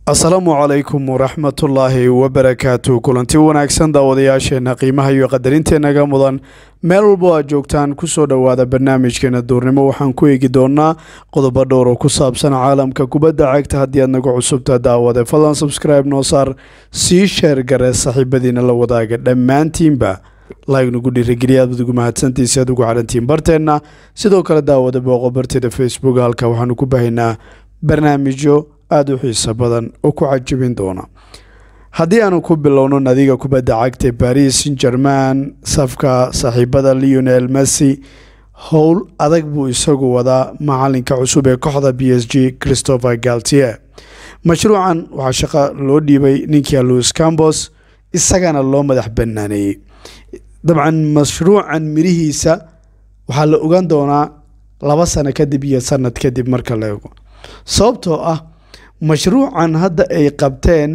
asalaamu calaykum waraxmatullaahi wabarakaatu kulanti wanaagsan daawadayaasheenna qiimaha iyo qadarinteennaga mudan meel walbo aad joogtaan kusoo dhowaada barnaamijkeena duurnimo waxaan ku eegi doonaa qodobo dhowr oo ku saabsan caalamka kubadda cagta haddii aad nagu cusubta daawade fadlan subscribe noo saar sii sheer gare saaxiibadiina la wadaaga dhammaantiinba laygnugu dhiirigeliya aad ugu mahadsantiisi aad ugu xarantiin barteenna sidoo kale daawada booqo barteeda facebook halka waxaanu ku bahaynaa barnaamijyo aada u xiiso badan oo ku cajabin doona haddii aanu ku bilowno nadiga kubadda cagta baris san german safka saaxiibada leonel messi howl adag buu isagu wadaa macalinka cusub ee kooxda b s g christopher galtier mashruucan waxaa shaqo loo dhiibay ninkii louis cambos isagana loo madax banaaneeyey dabcan mashruucan mirihiisa waxaa la ogaan doonaa laba sano kadib iyo sanad kadib marka la eego sababtoo ah mashruucan hadda ay qabteen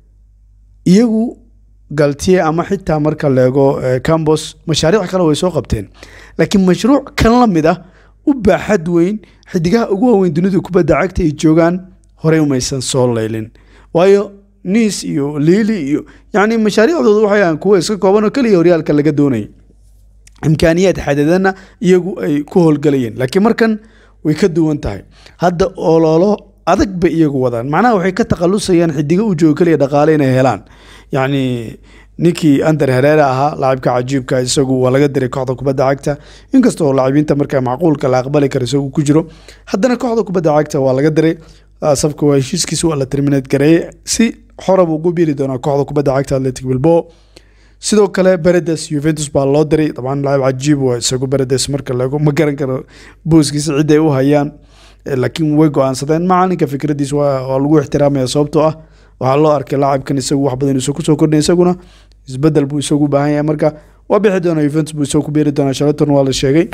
iyagu galtiye ama xitaa marka leego cambos mashaariic kale way soo qabteen laakiin mashruuc kan la mid ah u baaxad weyn xidigaha ugu waaweyn dunida kubadda cagta ay joogaan horey umaysan soo leylin waayo niis iyo liili iyo yacni mashaariicdooda waxay ahaan kuwa iska kooban oo keliya horyaalka laga doonayay imkaaniyaad xadadana iyagu ay ku howlgalayeen laakiin markan way ka duwan tahay hadda ololo adag bay iyagu wadaan macnaha waxay ka takhalusayaan xidigo u joogo keliya dhaqaale inay helaan yacni ninkii ander hereere ahaa laacibka cajiibka isagu waa laga diray kooxda kubadda cagta inkastoo laacibiinta markaa macquulka la aqbali karo isagu ku jiro haddana kooxda kubadda cagta waa laga diray safka waa heshiiskiisa waa la terminate gareeyey si xora buu ugu biiri doonaa kooxda kubadda cagta atletic bilbo sidoo kale beredes yuventus baa loo diray dabcan laacib cajiib waa isagu beredes marka laego ma garan karo booskiisa cid ay u hayaan laakiin way go-aansadeen macalinka fikradiis waa lagu ixtiraamaya sababtoo ah waxaa loo arkay laacibkan isagu wax badan isu kusoo kordhay isaguna isbedel buu isagu baahan yahay marka waa bixi doona yuventus buu isagu ku beeri doonaa shalaton waa la sheegay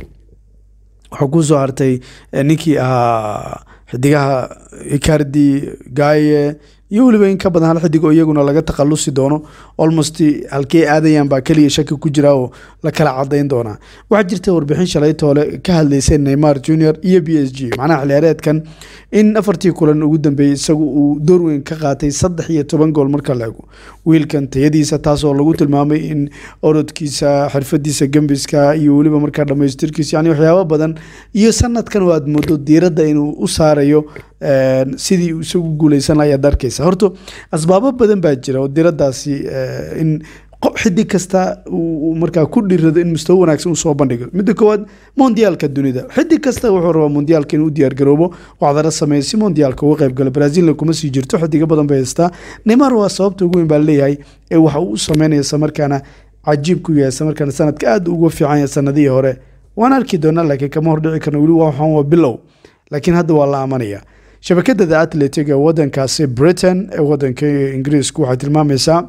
waxaa kusoo hartay ninkii ahaa xidigaha icardi gaye iyo weliba in ka badan hal xidig oo iyaguna laga takhalusi doono almost halkey aadayaan baa keliya shaki ku jira oo la kala cadayn doonaa waxaa jirta warbixin shalay toole ka hadlaysay neymar junior iyo b s g macnaha xiliyaareedkan in afartii kulan ugu dambeeyey isagu uu door weyn ka qaatay saddex iyo toban gool marka la ego wiilkan tayadiisa taasoo lagu tilmaamay in orodkiisa xirfadiisa gembiska iyo weliba markaa dhamaystirkiisa yani waxyaabo badan iyo sanadkan oo aad moodo diiradda inuu u saarayo sidii isagu guuleysan laha ayaad arkeysa horta asbaabo badan baa jira oo diraddaasi in xidig kasta uu markaa ku dhirado in mustawo wanaagsan usoo bandhigo midda koowaad mondiyaalka dunida xidig kasta wuxuu rabaa mondiyaalka inuu diyaargaroobo waxdara sameeya si mondiyaalka uga qaybgalo brazilna kuma sii jirto xidigo badan bay haystaa neymar waa sababta ugu weyn baa leeyahay ee waxa uu u sameynaya islamarkaana cajiib ku yahay islamarkaana sanadka aada uga fiican yahay sanadihii hore waan arki doonaa laakiin kama hordhici karno weli waxaan waa bilow laakiin hadda waa la amanaya shabakada the atletic ee wadankaasi britain ee wadanka ingiriisku waxay tilmaamaysaa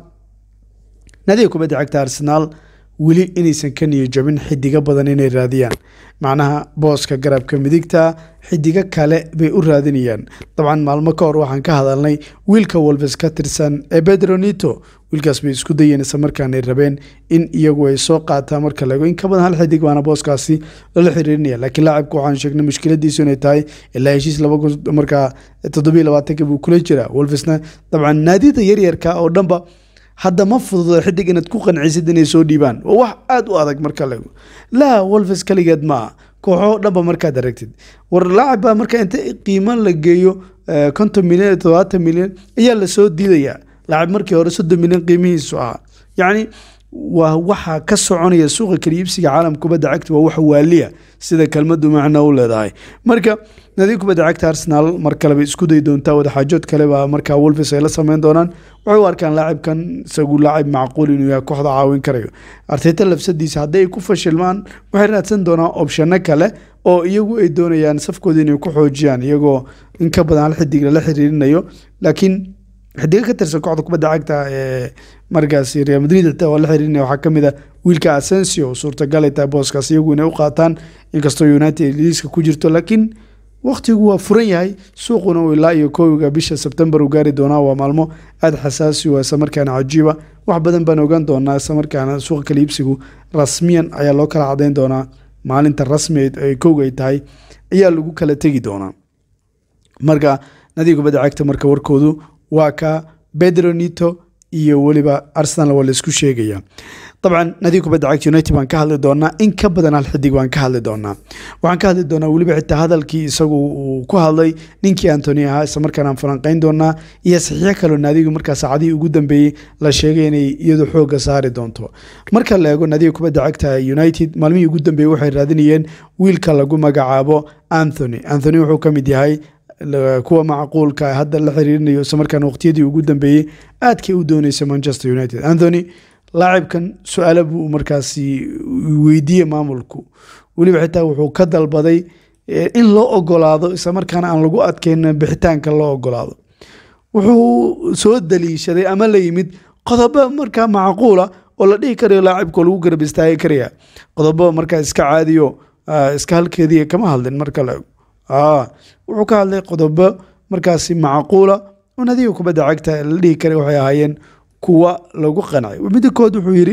nadiga kubadda cagta arsenaal weli inaysan ka niyo jabin xidigo badan inay raadiyaan macnaha booska garabka midigta xidigo kale bay u raadinayaan dabcan maalmo ka hor waxaan ka hadalnay wiilka wolves ka tirsan ee bedronito wiilkaas bay isku dayeen isla markaanay rabeen in iyagu ay soo qaataan marka laego in ka badan hal xidig baana booskaasi lala xiriirinaya laakiin laacibka waxaan sheegnay mushkiladiisu inay tahay ilaa heshiis laba kun markaa toddobiyo labaatanka buu kula jiraa wolvesna dabcan naadida yaryarka oo dhanba hadda ma fududo xidig inaad ku qancisid inay soo dhiibaan waa wax aada u adag marka laego laa wolves kaligeed ma ah kooxo dhanba markaad aragtid war laacib baa marka inta qiimo la geeyo konton milyan todobaatan milyan ayaa lasoo diidayaa laacib markii hore soddon milyan qiimihiisu ahaa yacni waa waxa ka soconaya suuqa kaliibsiga caalamka kubadda cagta waa wax waaliya sida kelmadu macno u leedahay marka nadiga kubadda cagta arsenaal mar kaleba isku day doontaa wadaxaajood kaleba markaa wolves ay la sameyn doonaan waxay u arkaan laacibkan isagu laacib macquul inuu yahay kooxda caawin karayo arteta lafsadiisa haddii ay ku fashilmaan waxay raadsan doonaan opshano kale oo iyagu ay doonayaan safkooda inay ku xoojiyaan iyagoo in ka badan hal xidig lala xiriirinayo laakiin xidigo ka tirsan kooxda kubadda cagta ee markaasi real madrid xitaa waa la xiriirinaya waxaa kamid a wiilka asensio suurtagal ay tahay booskaas iyagu inay u qaataan inkastoo united liiska ku jirto laakiin waqtigu waa furan yahay suuquna uu ilaa iyo koowiga bisha sebtembar uu gaari doonaa waa maalmo aada xasaasi waa islamarkaana cajiiba wax badan baan ogaan doonaa islamarkaana suuqa kala iibsigu rasmiyan ayaa loo kala cadayn doonaa maalinta rasmi ay kowga ay tahay ayaa lagu kala tegi doonaa marka nadiga kubadda cagta marka warkoodu waa ka pedro nito iyo weliba arsenal waa laisku sheegaya dabcan nadiga kubadda cagta united baan ka hadli doonaa in ka badan hal xidig baan ka hadli doonaa waxaan ka hadli doonaa weliba xitaa hadalkii isagu uu ku hadlay ninkii antony ahaa isla markaan aan falanqeyn doonaa iyo saxiixo kaloo naadigu markaa saacadihii ugu dambeeyey la sheegay inay iyadu xooga saari doonto marka la eego nadiga kubadda cagta united maalmihii ugu dambeeyey waxay raadinayeen wiilka lagu magacaabo anthony anthony wuxuu ka mid yahay kuwa macquulka hadda la xiriirinayo isla markaan waqtiyadii ugu dambeeyey aadkay u dooneysa manchester united anthony laacibkan su-aalo buu markaasi weydiiyey maamulku weliba xitaa wuxuu ka dalbaday in loo ogolaado isla markaana aan lagu adkeyn bixitaanka loo ogolaado wuxuu soo daliishaday ama la yimid qodobo markaa macquula oo la dhihi karayo laacibka lagu garab istaagi karaya qodobo markaa iska caadiyo iska halkeedii kama hadlin marka la wuxuu ka hadlay qodobo markaasi macquula oo nadiga kubadda cagta la dhihi karay waxay ahaayeen kuwa lagu qancay midkood wuxuu yidhi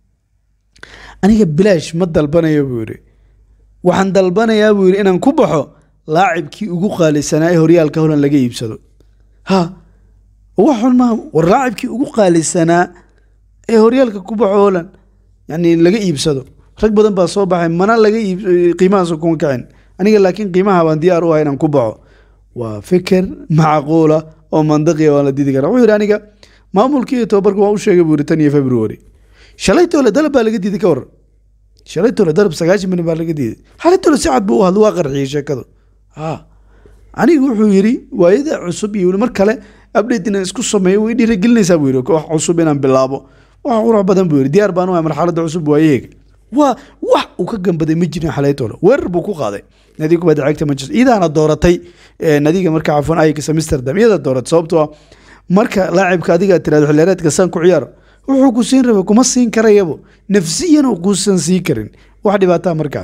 aniga bilaash ma dalbanayo buu yidhi waxaan dalbanayaa buu yidhi inaan ku baxo laacibkii ugu qaalisanaa ee horyaalka holan laga iibsado ha wax xun maaha war laacibkii ugu qaalisanaa ee horyaalka ku baxo holan yani laga iibsado rag badan baa soo baxay mana laga iib qiimahaas kuma kacin aniga laakiin qiimaha baan diyaar u ah inaan ku baxo waa fikir macquula oo mandaqiya waan la didi kara wuxuu yidhi aniga maamulkii iyo tobabarka waan u sheegay buu yidhi tan iyo february shalaytoole dalab baa laga diiday ka waran shalaytoole dalab sagaashan milyan baa laga diiday xalaytoole si cad buu u hadlo waa qarxiyey sheekadu ha aniga wuxuu yidhi waayada cusub iyo mar kale update inaan isku sameeyo way dhiirigelinaysaa buu yidhi wax cusub inaan bilaabo wax qurux badan buu yidhi diyaar baan u ahay marxaladda cusub waayaheega waa wax uu ka gambaday ma jirin xalaytoole weerar buu ku qaaday nadiga kubadda cagta manchester iyadaana dooratay nadiga marka cafwan ajax amsterdam iyadaa dooratay sababtoo ah marka laacibka adiga tirahdo xilheereedka san ku ciyaar wuxuu ku siin raba kuma siin karayabo nafsiyan uu kuusan sii karin wax dhibaataa markaa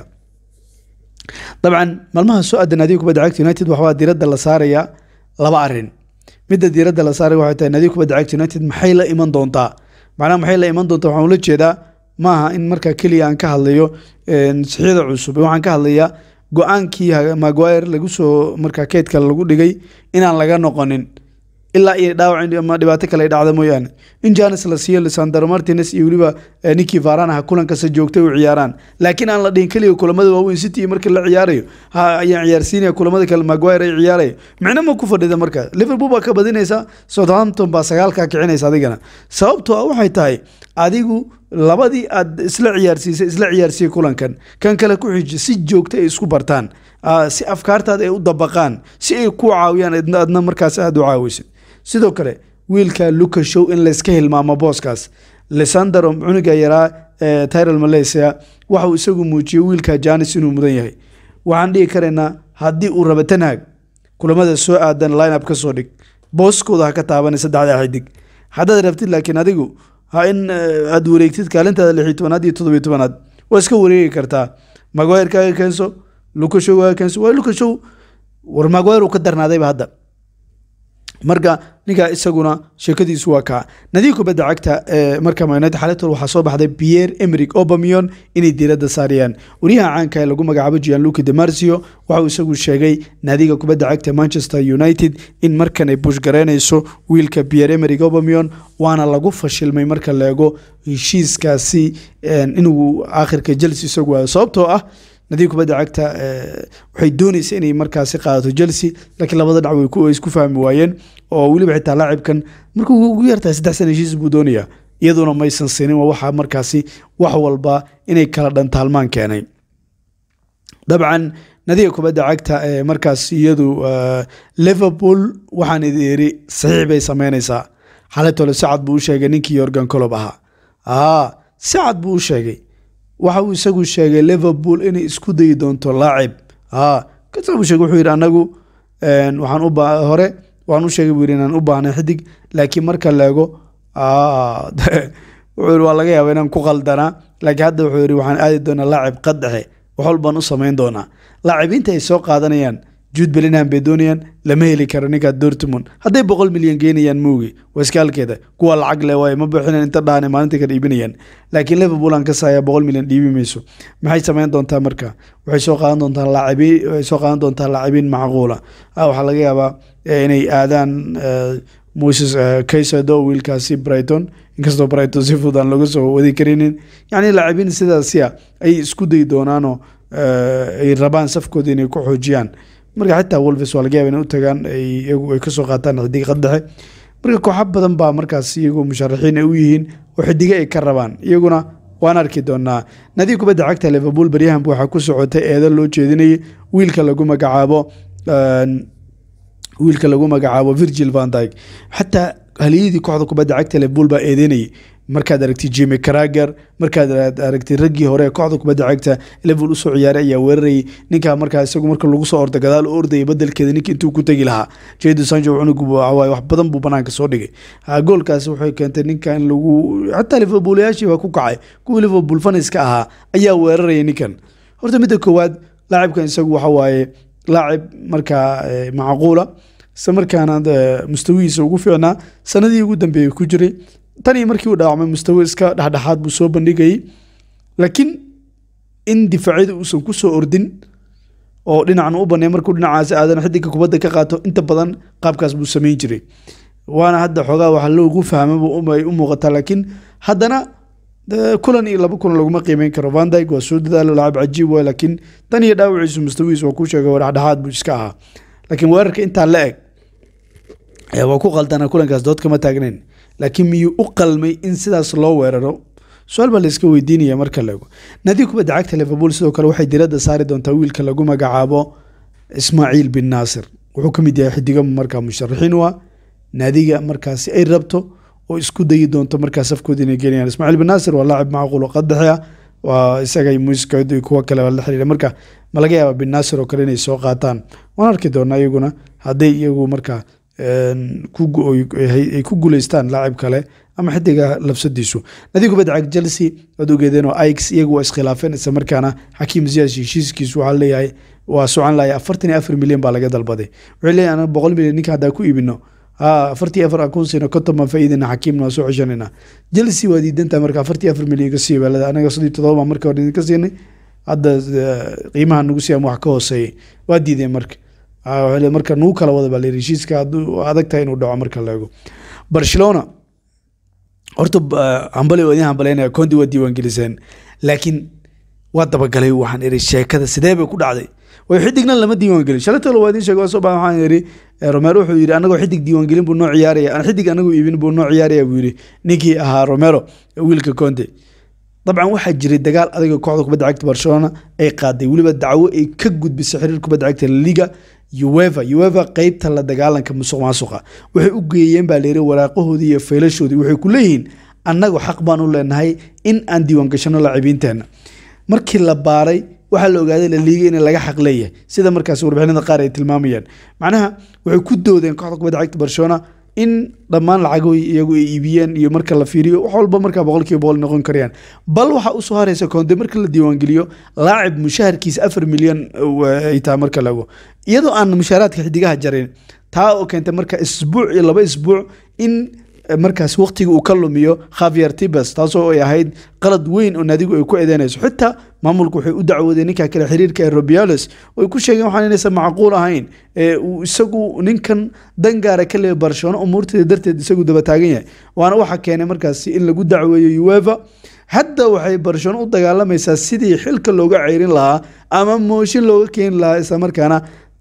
dabcan maalmaha soo aadan nadiga kubadda cagta united waxbaa diiradda la saarayaa laba arin midda diiradda la saaraya waxay tahay nadiga kubadda cagta united maxay la iman doontaa macnaha maxay la iman doontaa waxaan ula jeedaa maaha in markaa keliya aan ka hadlayo sixyada cusub waxaan ka hadlayaa go-aankii maguire lagu soo markaa keedka lagu dhigay inaan laga noqonin ilaa iyo dhaawac ama dhibaato kale ay dhacda mooyaane in janes la siiyo lisandro martines iyo weliba ninkii varanaha kulankasta joogtay u ciyaaraan laakiin aan la dhihin keliya kulamada waaweyn city markii la ciyaarayo ha ayaan ciyaarsiinaya kulamada kale maguire ay ciyaaraya micno ma ku fadhida markaa liverpool baa ka badinaysa southampton baa sagaalkaa kicinaysa adigana sababtoo ah waxay tahay adigu labadii aad isla ciyaarsiisay isla ciyaarsiiyey kulankan kan kale ku xiji si joogta ay isku bartaan si afkaartaada ay u dabaqaan si ay ku caawiyaan adna markaas aada u caawisid sidoo kale wiilka luka show in layska hilmaamo booskaas lisandro cunuga yaraa tyrel malaysia waxauu isagu muujiyey wiilka janis inuu mudan yahay waxaan dhihi karaynaa haddii uu raba tanhaag kulamada soo aadan lineup ka soo dhig booskooda ha ka taabanay saddexda xidig haddaad rabtid laakiin adigu ha in aad wareegtid kaalintaada lixi tobanaad iyo toddobiyo tobanaad waa iska wareegi kartaa maguire kaaga keenso lukashow kaaga keenso waa lukashow war maguire uu ka darnaadayba hadda marka ninkaa isaguna sheekadiisu waa kaa nadiig kubadda cagta ee marka united xaletol waxaa soo baxday pierre emeric obamion inay diiradda saarayaan wariyaha caanka ee lagu magacaabo gianluki de marcio waxauu isagu sheegay naadiga kubadda cagta manchester united in markan ay bushgaraynayso wiilka pierre emeric obamion waana lagu fashilmay marka la eego heshiiskaasi inuu aakhirka chelsea isagu waayo sababtoo ah nadiig kubadda cagta waxay doonaysa inay markaasi qaadato chelsea laakiin labada dhac way isku fahmi waayeen oo weliba xitaa laacibkan markuu ugu yartahay saddex sana heshiis buu doonayaa iyaduna maysan sinin waa waxaa markaasi wax walba inay kala dhantaalmaan keenay dabcan nadiga kubadda cagta ee markaas iyadu liverpool waxaan idi iri saxiix bay sameynaysaa xaletole sacad buu u sheegay ninkii yorgan colob ahaa sacad buu u sheegay waxa uu isagu sheegay liverpool inay isku dayi doonto laacib kasabuu sheegay wuxuu yidhi anagu waxaan u hore waxaan u sheegay buu yidhi inaan u baahnay xidig laakiin marka leego wuxuu yidhi waa laga yaaba inaan ku qaldanaa laakiin hadda wuxuu yidhi waxaan aadi doonaa laacib qaddexe wax walbaan u samayn doonaa laacibiinta ay soo qaadanayaan juud belinham bay doonayaan lama heli karo ninkaa dortmund hadday boqol milyan geenayaan moogi waa iska halkeeda kuwa lacag le waaye ma buuxinan inta dhaane maalinta ka dhiibinayaan laakiin liverpool aan ka saaya boqol milyan dhiibi mayso maxay samayn doontaa marka waxay soo qaadan doontaa laacibiin waxay soo qaadan doontaa laacibiin macquula waxaa laga yaabaa inay aadaan moses kaysado wiilkaasi brighton inkastoo brighton si fudud aan laga soo wadi karinin yacni laacibiin sidaasi a ay isku dayi doonaanoo ay rabaan safkooda inay ku xoojiyaan marka xitaa wolves waa laga yaaba inay u tagaan iyagu ay kasoo qaataan xidig qaddexe marka kooxo badan baa markaas iyagoo musharaxiin ay u yihiin oo xidige ay ka rabaan iyaguna waan arki doonaa nadiib kubadda cagta liverpool baryahanba waxaa ku socotay eedo loo jeedinayay wiilka lagu magacaabo wiilka lagu magacaabo virgil van dyke xataa haliyadii kooxda kubadda cagta liverpool baa eedeynayay markaad aragtay jimi carager markaad aragtay raggii hore kooxda kubadda cagta liverpool usoo ciyaaray ayaa weerarayay ninkaa markaa isagu marka lagu soo orda gadaal u ordayay badelkeeda ninka intuu ku tegi lahaa jado sancho cunugu waawaay wax badan buu banaanka soo dhigay goolkaasi waxay keentay ninka in lagu xataa liverpoolayaashii baa ku kacay kuwii liverpool faniska ahaa ayaa weerarayay ninkan horta midda koowaad laacibkan isagu waxa waaye laacib markaa macquula isla markaana mustawihiisa ugu fiicnaa sanadii ugu dambeeyey ku jiray tan iyo markii uu dhaawacmay mustawi iska dhexdhexaad buu soo bandhigayay laakiin in difaacyada uusan ku soo ordin oo dhinacan u banay markuu dhinacaasi aadan xidiga kubadda ka qaato inta badan qaabkaas buu samayn jiray waana hadda xoogaa waxa loogu fahmay u muuqataa laakiin haddana kulan iyo laba kulan laguma qiimeyn karo van dyke waa soo dadaalo laacib cajiib waay laakiin tan iyo dhaawaciisu mustawihiis waa kuu sheegay dhexdhexaad buu iska ahaa laakiin weerarka intaa la eg waa ku qaldana kulankaas dood kama taagnayn laakiin miyuu u qalmay in sidaas loo weeraro su-aal baa layska weydiinaya marka laego naadiga kubadda cagta liverpool sidoo kale waxay diradda saari doontaa wiilka lagu magacaabo ismaaciil bin naasir wuxuu ka mid yahay xidigo markaa musharaxiin u ah naadiga markaasi ay rabto oo isku dayi doonto markaa safkooda inay gelayaan ismaaciil bin naasir waa laacib macquul oo qadaxi ah waa isaga muusikad kuwa kale la xiriira marka ma laga yaaba bin naasir oo kale inay soo qaataan waan arki doonaa iyaguna hadday iyagu markaa ay ku guuleystaan laacib kale ama xidiga labsadiisu nadiig kubadda cag chelsea waad ogeedeen oo ix iyagu waa iskhilaafeen isla markaana xakiim ziyaas heshiiskiisu waxaa leeyahay waa socon lahay afartan iyo afar milyan baa laga dalbaday waxay leeyahay anaga boqol milyan ninka haddaa ku iibino afartii afar akunsina konton baan faa'iidina xakiimna waa soo ceshanayna chelsea waa diidantahay marka afartii afar milyan ka siiya baalada anaga sadii todoba baan marka hore idinka siinay hadda qiimaha nagu siiyaan wax ka hooseeyay waa diideen marka marka nuu kala wada baa la heshiiska adag tahay inuu dhaco marka la eego barcelona horta hambali waa idin hambaleynaya condi waa diiwaan geliseen laakiin waa dabagalay waxaan iri sheekada sidee bay ku dhacday way xidigna lama diiwaan gelin shalatolo waa idin sheegay soo baa waxaan iri romero wuxuu yidhi anagoo xidig diiwaan gelin buu noo ciyaaraya aan xidig anagoo iibin buu noo ciyaaraya buu yidhi ninkii ahaa romero wiilka conte dabcan waxaa jiray dagaal adaga kooxda kubadda cagta barcelona ay qaaday weliba dacwo ay ka gudbisay xiriir kubadda cagta laliga ueva ueva qeybta la dagaalanka musuq maasuqa waxay u geeyeen baa layiri waraaqahoodii iyo faylashoodii waxay ku leeyihiin annagu xaq baan u leenahay in aan diiwaan gashano laacibiinteenna markii la baaray waxaa la ogaaday laliiga in laga xaq leeyahay sida markaas warbixinada qaar ay tilmaamayaan macnaha waxay ku doodeen kooxda kubadda cagta barcelona in dhammaan lacago iyagu ay iibiyeen iyo marka la fiiriyo wax walba markaa boqol kiiba boqol noqon karayaan bal waxaa usoo haraysa koonte marka la diiwaangeliyo laacib mushaharkiisa afar milyan ay tahay marka lago iyadoo aan mushaaraadka xidigaha jarin taa oo keentay marka isbuuc iyo laba isbuuc in markaas waqtiga uu ka lumiyo khavier tibes taasoo ay ahayd qalad weyn oo naadigu ay ku eedeynayso xitaa maamulku waxay u dacwoodeen ninka kale xiriirka ee robiales oo ay ku sheegeen waxaan inaysan macquul ahayn ee uu isagu ninkan dangaara ka leeya barcelona umuurteeda darteed isagu daba taagan yahay waana waxaa keenay markaasi in lagu dacweeyo ueva hadda waxay barcelona u dagaalamaysaa sidii xilka looga ceyrin lahaa ama mooshin looga keeni lahaa islamarkaana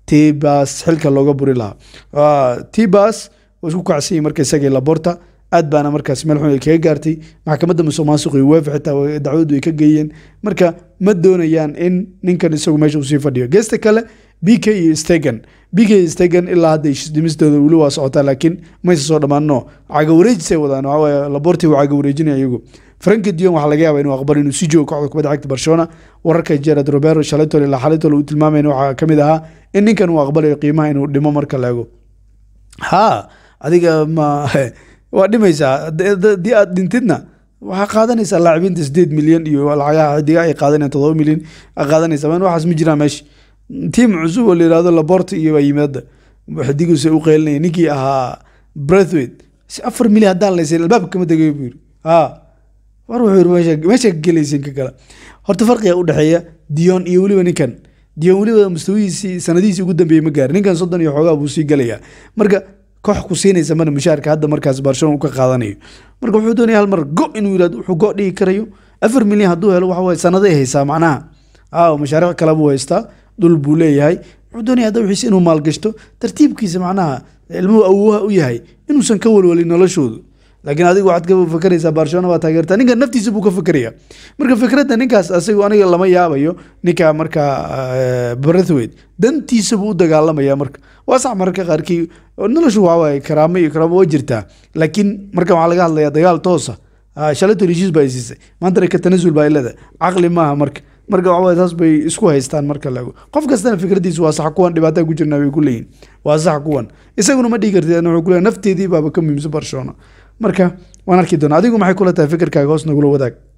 tibas xilka looga buri lahaa tibas isku kacsanyay marka isagii laborta aad baana markaas meel xun ay kaga gaartay maxkamadda musuq maasuq iyo wefa xitaa dacwadu ay ka geeyeen marka ma doonayaan in ninkan isagu meesha uu sii fadhiyo geesta kale b k iyo stegan b k iyo stegan ilaa hadda dhimistooda weli waa socotaa laakiin maysa soo dhammaanno caga wareejisay wadaan waxawaaye laborti waa caga wareejinaya iyagu franki dion waxaa laga yaaba inuu aqbalo inuu si joogo kooxda kubadda cagta barcelona wararka gerard robero shalaytol ilaa xalaytol uu tilmaamayna waxaa ka mid ahaa in ninkan uu aqbalayo qiimaha inuu dhimo marka la ego ha adiga ma waa dhimaysaa haddii aad dhintidna waxaa qaadanaysaa laacibiinta sideed milyan iyo lacagaha xidiga ay qaadanayaan todoba milyan qaadanaysa man waxaas ma jiraan meesha tiim cusub oo la yihahdo laborta iyo baa yimaada xidiguse u qeylinaya ninkii ahaa breathwaite si afar milyan haddaan laysan albaabka kama tegayo buu yiri ha war wuxuu yiri meesha meesha gelaysin ka kale horta farqiga u dhexeeya dion iyo weliba ninkan dion weliba mustawihiisii sanadihiisii ugu dambeeyey ma gaarin ninkan soddon iyo xoogaa buu sii galayaa marka koox ku siinaysa mana mushaarka hadda markaas barcelona uu ka qaadanayo marka wuxuu doonaya hal mar go inuu yidhahdo wuxuu go dhigi karayo afar milyan hadduu helo waxa waye sanaday haysaa macnaha aa mashaariic kale buu haystaa dhul buu leeyahay wuxuu doonaya hadda wixiisa inuu maalgashto tartiibkiisa macnaha ilmuhu awooha u yahay inuusan ka walwalin noloshoodu laakiin adigu waxaad ka fakeraysaa barcelona baa taageertaa ninka naftiisa buu ka fakeraya marka fikradda ninkaas asagu aniga lama yaabayo ninka marka brathwaite dantiisa buu u dagaalamaya marka waa sax mararka qaarkii noloshu waxaa waaye karaamo iyo karaamo waa jirtaa laakiin marka waxaa laga hadlayaa dagaal toosa shalato heshiis baa siisay maantana ka tanasul baa ilada caqli maaha marka marka waxaway taas bay isku haystaan marka laego qof kastana fikradiisu waa sax kuwan dhibaataa ku jirnaa bay ku leeyihin waa sax kuwan isaguna ma dhigi kartid wuxuu kuleeyahay nafteedii baaba ka muhiimsan barcelona marka waan arki doonaa adigu maxay kula tahay fikirkaaga hoos nagula wadaag